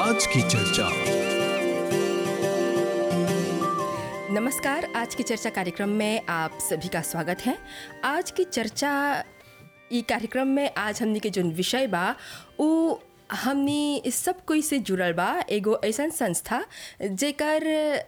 आज की चर्चा नमस्कार आज की चर्चा कार्यक्रम में आप सभी का स्वागत है आज की चर्चा ई कार्यक्रम में आज हमनी के जोन विषय बा उ हमनी सब कोई से जुड़ल बा एगो ऐसन संस्था जेकर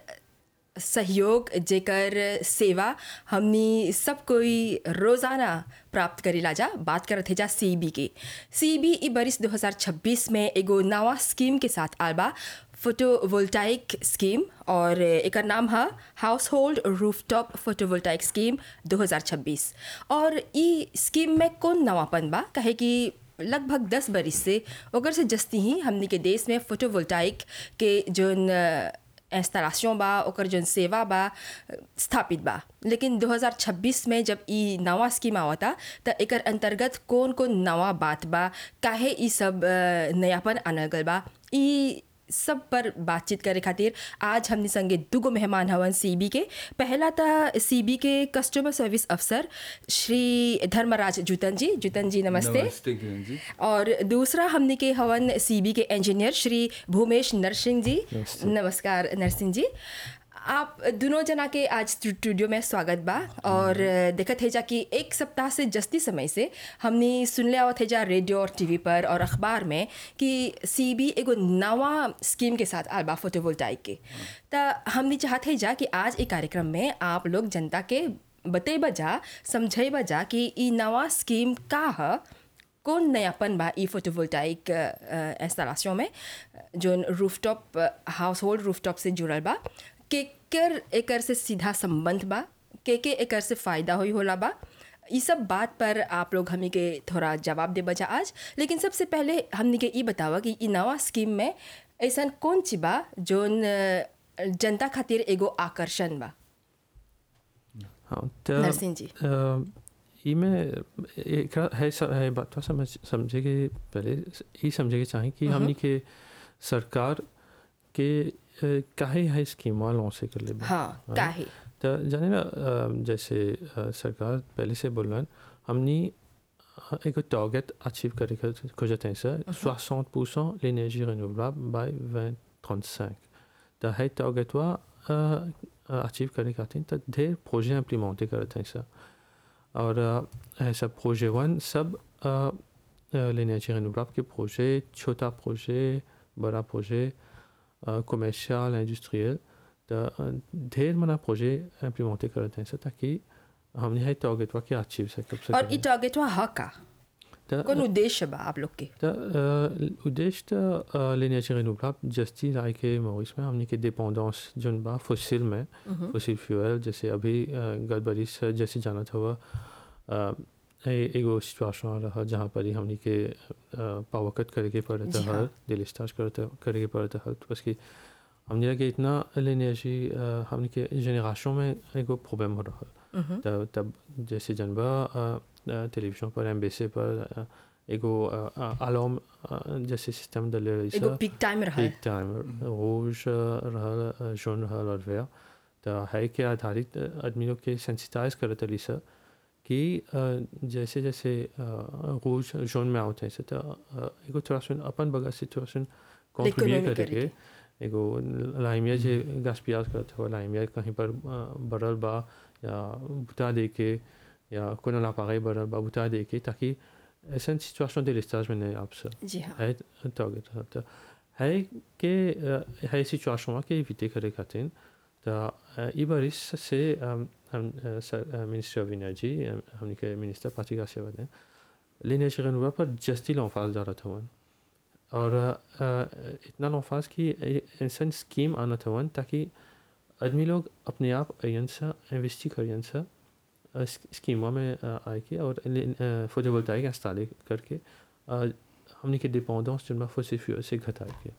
सहयोग जेकर सेवा हमनी सब कोई रोज़ाना प्राप्त करेला जा बात करत है जा सी बी के सी बी ई बरिस 2026 में एगो नवा स्कीम के साथ आल बा फोटोवोल्टाइक स्कीम और एकर नाम है household rooftop photovoltaic scheme 2026 और ई स्कीम में कौन नवापन बा कहे कि लगभग दस बरिस से ओकर से जस्ती ही हमनी के देश में फोटोवोल्टाइक के जोन इंस्टॉलेशन बा ओकर जोन सेवा बा स्थापित बा लेकिन 2026 में जब ई नवा स्कीम आवता त एकर अंतर्गत कौन कौन नवा बात बा काहे ई सब अ, नयापन आनल गल बा ई सब पर बातचीत करे खातिर आज हमने संगे दुगो मेहमान हवन सीबी के पहला था सीबी के कस्टमर सर्विस अफसर श्री धर्मराज जूतन जी जूतन जी नमस्ते नमस्ते किरण जी और दूसरा हमने के हवन सीबी के इंजीनियर श्री भूमेश नरसिंह जी नमस्ते। नमस्कार नरसिंह जी आप दोनों जना के आज स्टूडियो में स्वागत बा और देखत है जा कि एक सप्ताह से जस्ती समय से हमने सुनले आवत है जा रेडियो और टीवी पर और अखबार में कि सीबी एगो नवा स्कीम के साथ आल बा फोटोवोल्टाइक के त हमने चाहते जा कि आज एक कार्यक्रम में आप लोग जनता के बतेबा जा समझेबा जा कि ई नवा स्कीम का ह कौन नयापन बा ई फोटोवोल्टाइक इंस्टॉलेशन में जोन रूफटॉप हाउस होल्ड रूफटॉप से जुड़ल बा केकर एकर से सीधा संबंध बा के के एकर से फ़ायदा होई होला बा ई सब बात पर आप लोग हमी के थोड़ा जवाब दे बजा आज लेकिन सबसे पहले हमनी के ई बतावा कि ई नवा स्कीम में ऐसन कौन चीज बा जोन अ, जनता खातिर एगो आकर्षण बा हाँ तो नरसिंह जी अ, ई में एक है स- है बात तो समझ समझे के पहले ई समझे के चाहें कि हमनी के सरकार के अ, काहे है स्कीम लॉन्च कर ले हाँ काहे तो जाने ना अ, जैसे अ, सरकार पहले से बोल रहा हमनी अ, एक टारगेट अचीव करे के खोजते हैं सर 60 परसेंट l'énergie renouvelable by 2035 तो है टारगेट वा अचीव करे खातिर तो ढेर प्रोजेक्ट इम्प्लीमेंट करते हैं सर और अ, ऐसा प्रोजेक्ट वन सब l'énergie renouvelable के प्रोजेक्ट छोटा प्रोजेक्ट बड़ा प्रोजेक्ट कमर्शियल इंडस्ट्रियल तो अ, ढेर मना प्रोजेक्ट इम्प्लीमेंट करते हैं सर ताकि हमने है टारगेट वा के अचीव से कब और ई टारगेट वा ह का तो कौन उद्देश्य बा आप लोग के तो अ, उद्देश्य तो l'énergie renouvelable जस्ती राय के मॉरिस में हमने के डिपेंडेंस जोन बा फसिल में फसिल फ्यूल जैसे अभी गड़बड़ी से जैसे जाना था वह अ, ए- एगो सिचुएशन रहा जहाँ पर ही हमने के पावर कट करके पड़ता जी हाँ। है डिलिस्टार्ज करते करके पड़ता है तो बस कि हमने लगे इतना l'énergie अ, हमने के जनरेशन में एगो प्रॉब्लम हो रहा है तब तब जैसे जनबा टेलीविजन पर एम्बेसी पर अ, एगो अलार्म जैसे सिस्टम डले रही एगो पीक टाइम रहा पीक टाइम रोज रहल जौन रहल और वह तो है के आधारित आदमी लोग के सेंसिटाइज करत रही सर कि अ, जैसे जैसे रोज जोन में आवते हैं तो अ, एगो थोड़ा सुन अपन बगल से थोड़ा सुन कॉन्ट्रीब्यूट Economy करके करके। एगो लाइमिया जे गास्पियाज करते हो लाइमिया कहीं पर अ, बढ़ल बा या बुता दे के या कोनो लापागे बढ़ल बा बुता दे के ताकि ऐसा सिचुएशन de l'estage में नहीं आप सर जी हाँ है टारगेट तो है के अ, है सिचुएशन के इविटे करे खातिर तो अ, ई बारिश से अम, हम मिनिस्टर ऑफ एनर्जी हमने के मिनिस्टर पार्टी का सेवा दें l'énergie renouvelable पर जस्ती लॉन्फाज जा रहा था वन और अ, इतना लॉन्फाज की ऐसा स्कीम आना था वन ताकि आदमी लोग अपने आप अयन सा इन्वेस्टी करियन सा स्कीमों में अ, आए के और फोटोवोल्टाइक इंस्टॉल करके अ, हमने के डिपेंडेंस जिनमें फॉसिल फ्यूल से घटाए के